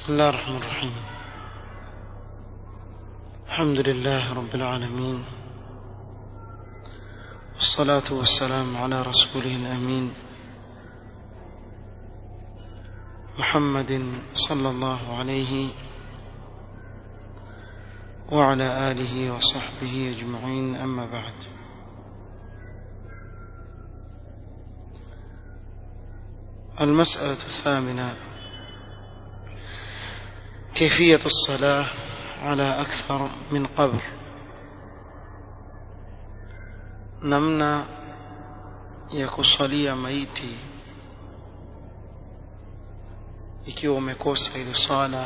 بسم الله الرحمن الرحيم الحمد لله رب العالمين والصلاة والسلام على رسوله الأمين محمد صلى الله عليه وعلى آله وصحبه أجمعين أما بعد المسألة الثامنة كيفية الصلاة على أكثر من قبر namna ya kusalia maiti ikiwa umekosa ile swala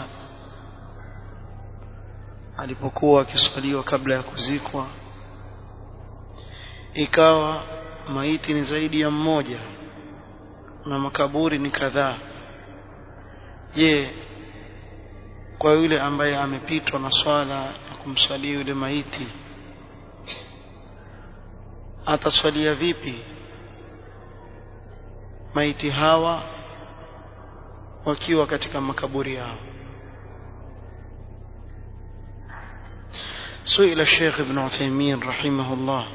alipokuwa akiswaliwa kabla ya kuzikwa ikawa maiti ni zaidi ya mmoja na makaburi ni kadhaa je kwa yule ambaye amepitwa na swala ya kumswalia yule maiti ataswalia vipi maiti hawa wakiwa katika makaburi yao سئل الشيخ ابن عثيمين رحمه الله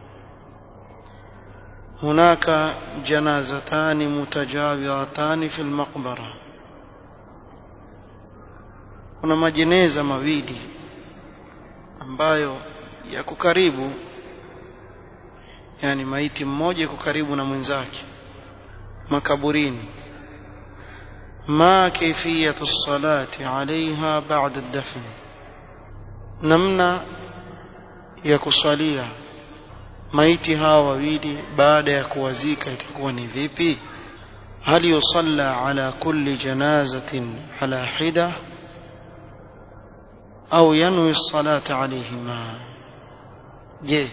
هناك جنازتان متجاورتان في المقبرة kuna majeneza mawili ambayo yako karibu yani maiti mmoja yuko karibu na mwenzake makaburini ma kaifiyatu salati alaiha ba'da ad-dafn namna ya kusalia maiti hawa wawili baada ya kuwazika itakuwa ni vipi hal yusalla ala kulli janazatin ala hida au yanwi salata alayhima je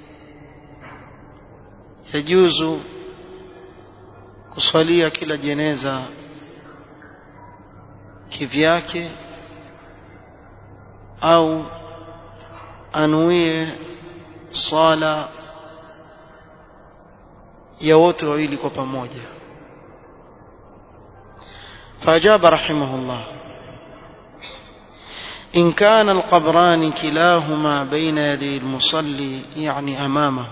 yajuzu kuswalia kila jeneza kivyake au anuie sala ya wote wawili kwa pamoja فأجاب رحمه الله إن كان القبران كلاهما بين يدي المصلي يعني أمامه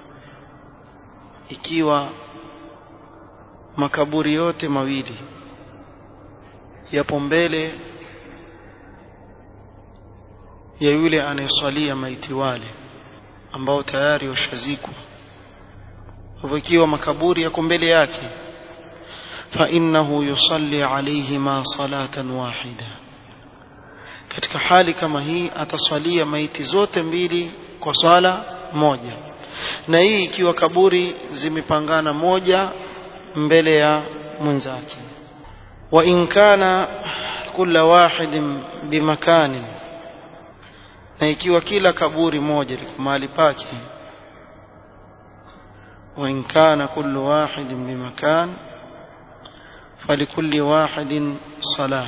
ikiwa makaburi yote mawili yapo mbele ya yule anayesalia maiti wale ambao tayari washazikwa hivyo ikiwa makaburi yako mbele yake fa innahu yusalli alayhima salatan wahida katika hali kama hii atasalia maiti zote mbili kwa swala moja na hii ikiwa kaburi zimepangana moja mbele ya mwenzake wa in kana kila wahidin bimakani na ikiwa kila kaburi moja liko mahali pake wa in kana kullu wahidin bimakan falikulli wahidin salah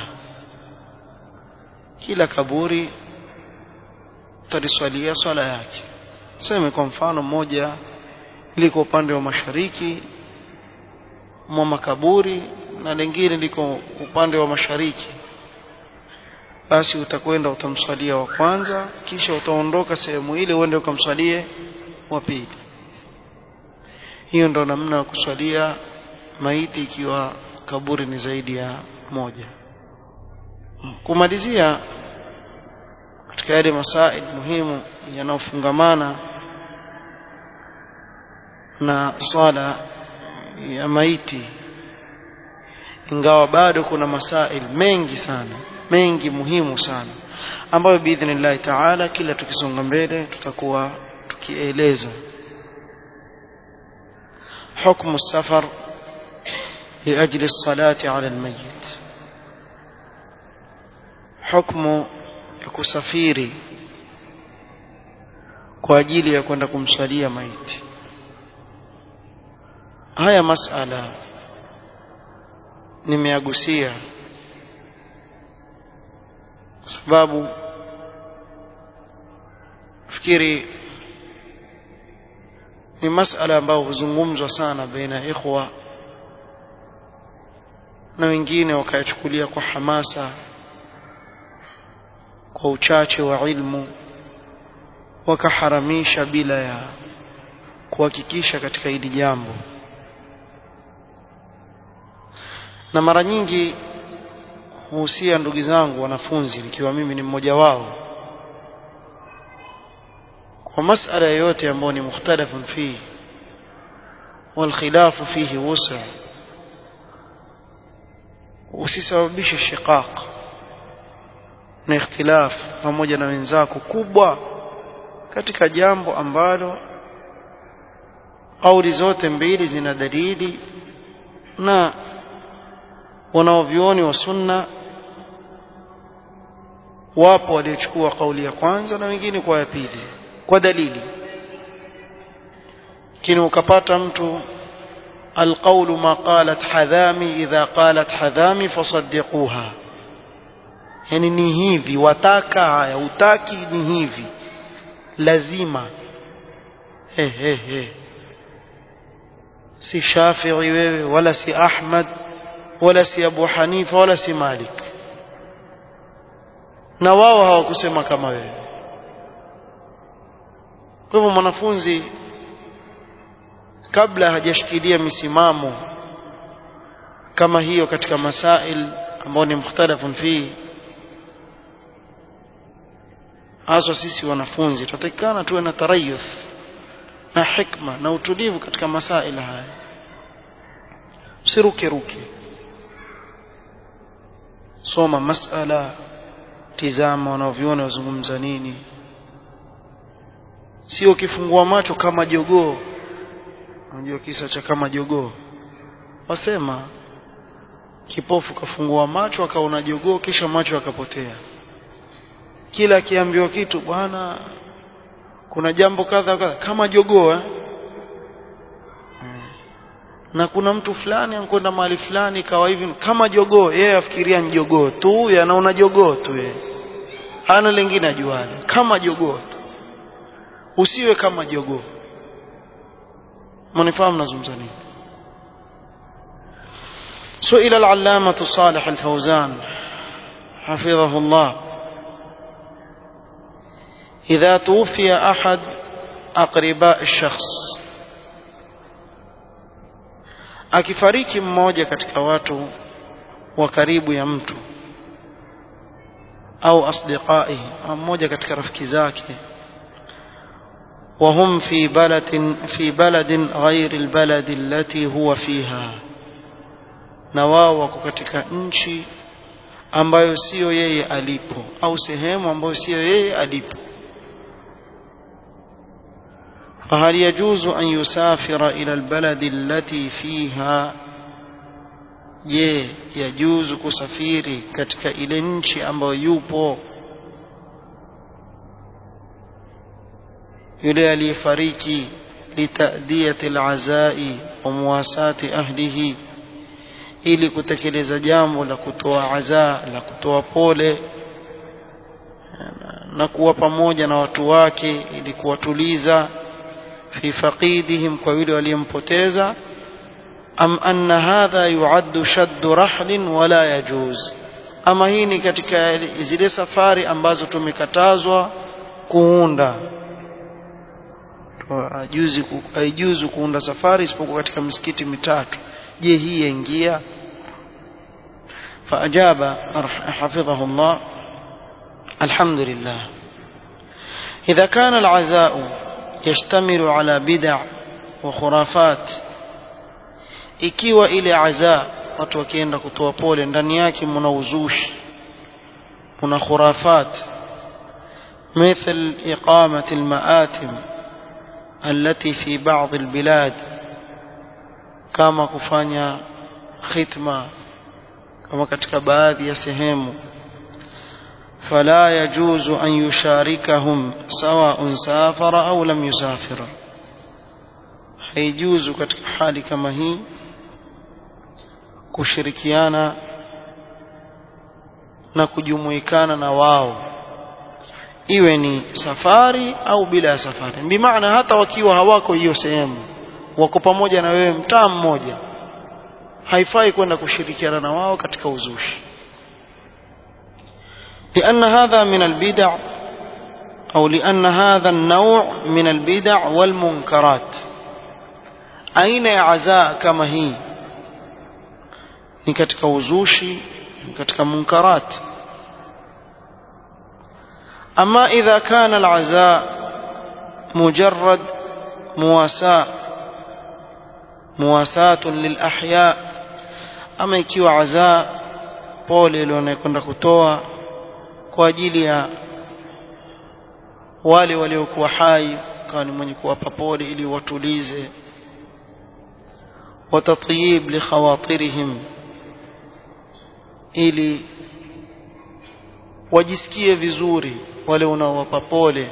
kila kaburi taliswalia swala yake sema kwa mfano moja liko upande wa mashariki mwa makaburi na lingine liko upande wa mashariki basi utakwenda utamswalia wa kwanza kisha utaondoka sehemu ile uende ukamswalie wa pili hiyo ndo namna ya kuswalia maiti ikiwa kaburi ni zaidi ya moja kumalizia katika yale masaid muhimu yanayofungamana na swala ya maiti ingawa bado kuna masail mengi sana mengi muhimu sana ambayo biidhnillahi taala kila tukisonga mbele tutakuwa tukieleza حكم السفر لأجل الصلاة على الميت حكم kusafiri kwa ajili ya kwenda kumsalia maiti haya masala nimeagusia kwa sababu fikiri ni masala ambayo huzungumzwa sana baina ya ikhwa na wengine wakayachukulia kwa hamasa kwa uchache wa ilmu wakaharamisha bila ya kuhakikisha katika hili jambo na mara nyingi huhusia ndugu zangu wanafunzi nikiwa mimi ni mmoja wao kwa masala yoyote ambayo ni mukhtalafun fihi والخلاف فيه وسع usisababishe shiqaq na ikhtilaf pamoja na wenzako kubwa katika jambo ambalo kauli zote mbili zina dalili na wanaovyoni wa sunna wapo waliochukua kauli ya kwanza na wengine kwa ya pili kwa dalili lakini ukapata mtu القول ما قالت حذامي إذا قالت حذامي فصدقوها yani ni hivi wataka haya utaki ni hivi lazima he he he si Shafi'i wewe wala si Ahmad wala si Abu Hanifa wala si Malik na wao hawakusema kama wewe kwa hivyo mwanafunzi kabla hajashikilia misimamo kama hiyo katika masail ambayo ni mukhtalafun fi hasa sisi wanafunzi tutatakikana tuwe na tarayuth na hikma na utulivu katika masail haya usiruke ruke soma masala tizama wanavyona wazungumza nini sio ukifungua macho kama jogoo unajua kisa cha kama jogoo wasema kipofu kafungua macho akaona jogoo kisha macho akapotea kila akiambiwa kitu bwana kuna jambo kadha kadha kama jogoo eh? na kuna mtu fulani ankwenda mahali fulani kawa hivi kama jogoo yeye afikiria ni jogoo tu anaona jogoo tu yeye hana lingine ajualo kama jogoo tu usiwe kama jogoo منفهم نظم زنين سئل العلامة صالح الفوزان حفظه الله إذا توفي أحد أقرباء الشخص akifariki mmoja katika watu wa karibu ya mtu au asdiqaihi au mmoja katika rafiki zake وهم في بلد في بلد غير البلد التي هو فيها na wao wako katika nchi ambayo sio yeye alipo au sehemu ambayo sio yeye alipo فهل يجوز أن يسافر إلى البلد التي فيها je yajuzu kusafiri katika ile nchi ambayo yupo yule aliyefariki litadiyati alazai wa muwasati ahlihi ili kutekeleza jambo la kutoa azaa la kutoa pole na kuwa pamoja na watu wake ili kuwatuliza fi faqidihim kwa yule waliyempoteza am anna hadha yuaddu shaddu rahlin wala yajuz ama hii ni katika zile safari ambazo tumekatazwa kuunda haijuzu haijuzu kuunda safari isipokuwa katika misikiti mitatu je hii yaingia فأجاب حفظه الله الحمد لله إذا كان العزاء يشتمل على بدع وخرافات ikiwa ile azaa watu wakienda kutoa pole ndani yake mna uzushi kuna khurafat مثل إقامة المآتم التي في بعض البلاد كما kufanya khitma kama katika baadhi ya sehemu فلا يجوز أن يشاركهم سواء سافر أو لم يسافر haijuzu katika hali kama hii kushirikiana na kujumuikana na wao iwe ni safari au bila ya safari bimaana hata wakiwa hawako hiyo sehemu wako pamoja na wewe mtaa mmoja haifai kwenda kushirikiana na wao katika uzushi لأن هذا من البدع أو لأن هذا النوع من البدع والمنكرات أين عزاء كما هي ni katika uzushi ni katika munkarat ama idha kana alazaa mujarrad muwasa muwasatun lilahya ama ikiwa azaa pole ile wanakwenda kutoa kwa ajili ya wale waliokuwa hai kawa ni mwenye kuwapa pole ili watulize watatyib likhawatirihim ili wajisikie vizuri wale unaowapa pole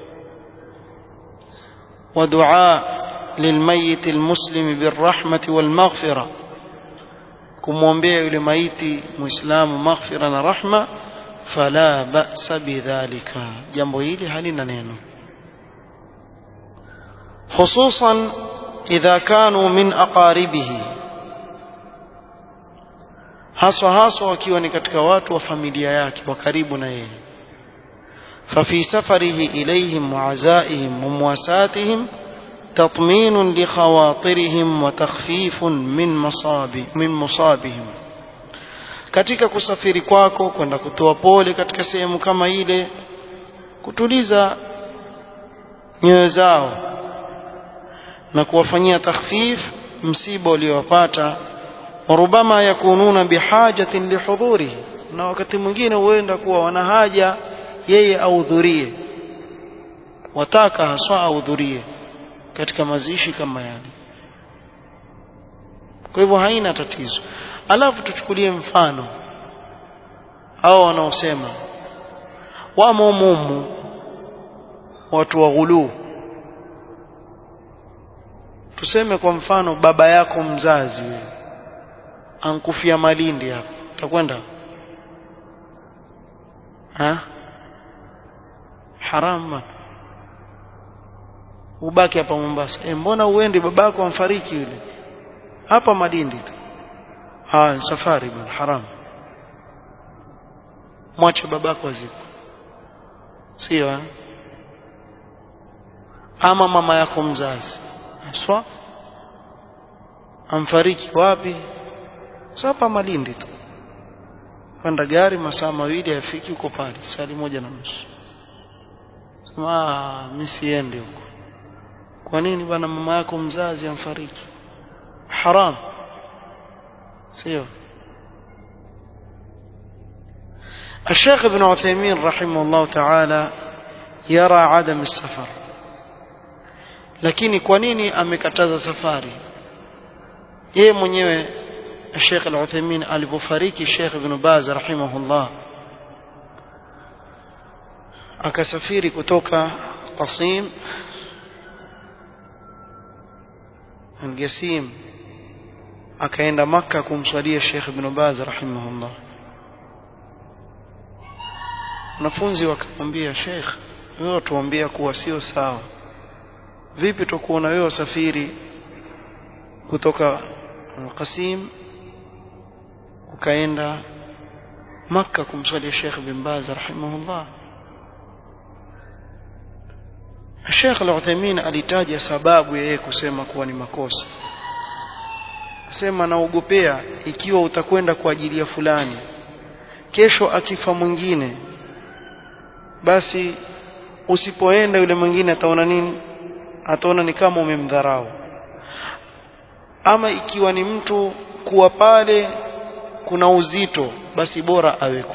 ودعاء للميت المسلم بالرحمة والمغفرة kumwombea yule maiti muislamu maghfira na rahma fala ba'sa bidhalika jambo hili halina neno hususan idha kanu min aqaribihi haswa haswa wakiwa ni katika watu wa familia yake wa karibu na yeye ففي سفره إليهم وعزائهم ومواساتهم تطمين لخواطرهم وتخفيف من مصاب من مصابهم katika kusafiri kwako kwenda kutoa pole katika sehemu kama ile kutuliza nyoyo zao na kuwafanyia takhfif msiba uliowapata warubama yakununa bihajatin lihudhurihi na wakati mwingine huenda kuwa wana haja yeye ahudhurie wataka haswa ahudhurie katika mazishi kama yale kwa hivyo haina tatizo alafu tuchukulie mfano hao wanaosema wamo mumu watu wa ghuluu tuseme kwa mfano baba yako mzazi wewe ankufia Malindi hapo utakwenda ha haram ubaki hapa Mombasa e, mbona uende babako amfariki yule hapa Malindi tu ah safari bwana haram mwache babako aziko sio ama mama yako mzazi aswa amfariki wapi sapa Malindi tu panda gari masaa mawili afiki uko pale sali moja na nusu sema mimi siende huko kwa nini bwana mama yako mzazi amfariki haram sio الشيخ ابن عثيمين رحمه الله تعالى يرى عدم السفر lakini kwa nini amekataza safari yeye mwenyewe Sheikh Al-Uthaymeen alipofariki Sheikh Ibn Baz rahimahullah akasafiri kutoka Qasim Al-Qasim akaenda maka kumswalia Sheikh Ibn Baz rahimahullah wanafunzi wakamwambia Sheikh wewe tuambia kuwa sio sawa vipi tukuona wewe usafiri kutoka Qasim ukaenda maka kumswalia Sheikh bin Baz rahimahullah Sheikh Al-Uthaymeen alitaja sababu ya yeye kusema kuwa ni makosa asema naogopea ikiwa utakwenda kwa ajili ya fulani kesho akifa mwingine basi usipoenda yule mwingine ataona nini ataona ni kama umemdharau ama ikiwa ni mtu kuwa pale kuna uzito basi bora aweko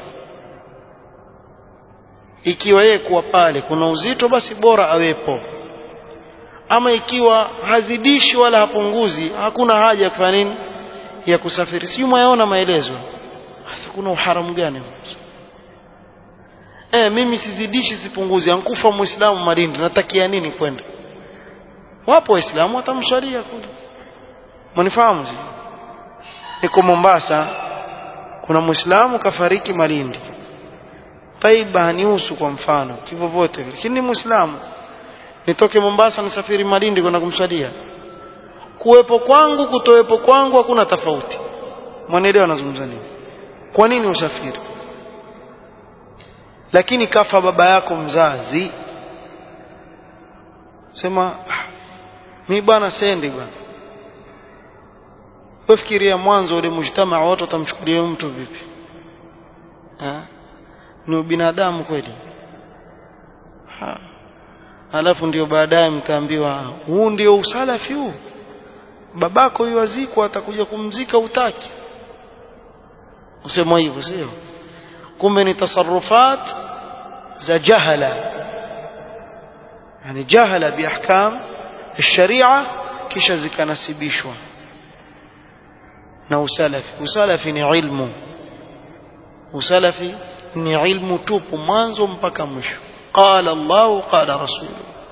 ikiwa yeye kuwa pale kuna uzito basi bora awepo ama ikiwa hazidishi wala hapunguzi hakuna haja ya kufanya nini ya kusafiri si mwaona maelezo sasa kuna uharamu gani eh mimi sizidishi sipunguzi ankufa muislamu Malindi natakia nini kwenda wapo waislamu watamswalia kule mnifahamu niko Mombasa kuna muislamu kafariki Malindi taiba hanihusu kwa mfano kivyo vote lakini muislamu nitoke Mombasa nisafiri Malindi kwenda kumswalia kuwepo kwangu kutowepo kwangu hakuna tofauti mwanaelewa nazungumza nini kwa nini usafiri lakini kafa baba yako mzazi sema mi bwana sendi bwana wefikiria mwanzo ule mujtamaa watu watamchukulia mtu vipi ha? ni ubinadamu kweli ha. alafu ndio baadaye mtaambiwa huu ndio usalafi huu babako yuwazikwa atakuja kumzika utaki usema hivyo sio kumbe ni tasarufat za jahala yani jahala biahkam الشريعه kisha zikanasibishwa na usalafi usalafi ni ilmu usalafi ni ilmu tupu mwanzo mpaka mwisho qala Allah qala rasul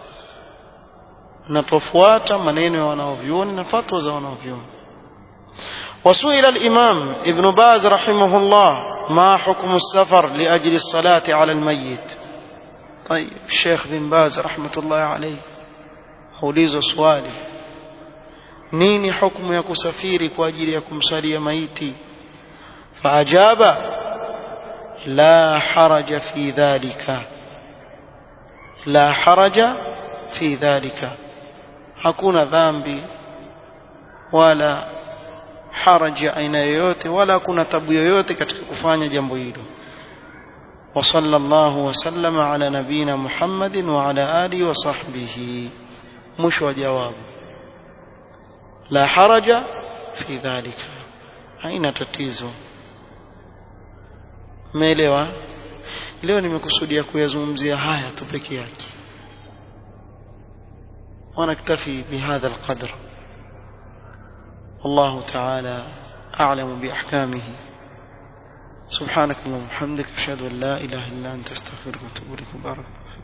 na tofuata maneno ya wanaovyuoni na fatwa za wanaovyuoni وسئل الإمام ابن باز رحمه الله ما حكم السفر لأجل الصلاة على الميت طيب الشيخ بن باز رحمة الله عليه أوليز سؤالي نيني حكم يكو سفيري كواجل يكم صلي ميتي فأجاب لا حرج في ذلك لا حرج في ذلك hakuna dhambi wala haraji aina yoyote wala kuna tabu yoyote katika kufanya jambo hilo وصلى الله وسلم على نبينا محمد وعلى آله وصحبه مش وجواب لا حرج في ذلك haina tatizo umeelewa leo nimekusudia kuyazungumzia haya tu peke yake ونكتفي بهذا القدر والله تعالى أعلم بأحكامه سبحانك اللهم وبحمدك أشهد أن لا إله إلا أنت أستغفرك وأتوب إليك بارك